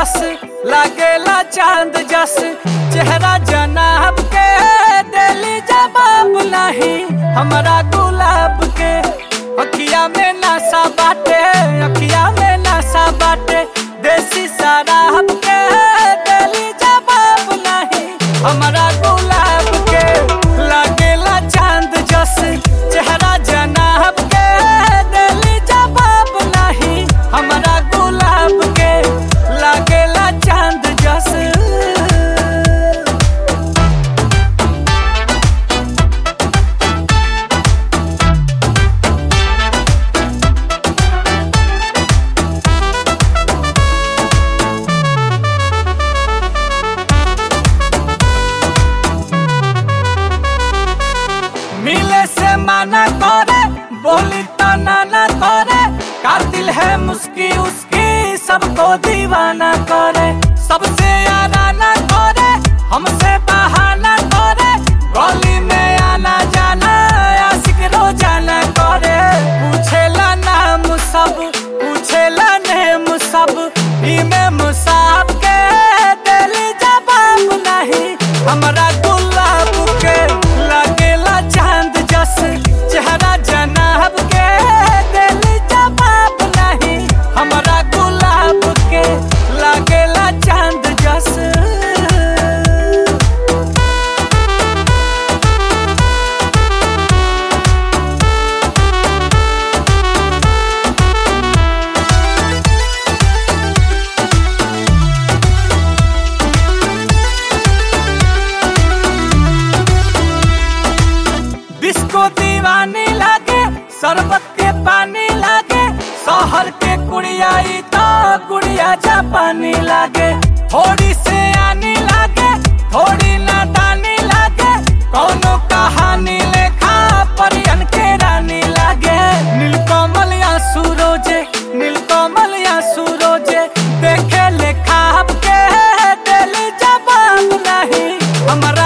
जस लागेला चांद जस चेहरा जनाब के दिली जवाब नहीं हमारा गुलाब के अखिया में नशा बाटे अखिया में नशा बाटे देसी शराब के दिली जवाब नहीं हमारा गुलाब के लागेला चांद जस चेहरा जनाब के दिली जवाब नहीं हमारा गुलाब के लागेला चांद जस मिले से माना करे बोली तो नाना करे कातिल है मुस्की उसकी सबको दीवाना करे सबसे आना करे हमसे बहाना करे गली में आना जाना आशिक रोजाना करे पूछेला नाम सब पूछेला नेम सब इमे मुसाब के दिली जवाब नहीं हमरा गुलाब के लगेला चांद जस चेहरा जनाब के दिली जवाब नहीं हमरा गुलाब के लगेला चांद जस डिस्को दीवानी लागे शरबत के पानी लागे शहर के कुड़िया ई तो कुड़िया जापानी लागे थोड़ी से आनी लागे थोड़ी नादानी लागे कौनो कहानी लेखा परियन के रानी लागे नीलकमल या सूरोजे नीलकमल या सूरोजे देखे लेखा के दिल जवाब नहीं हमारा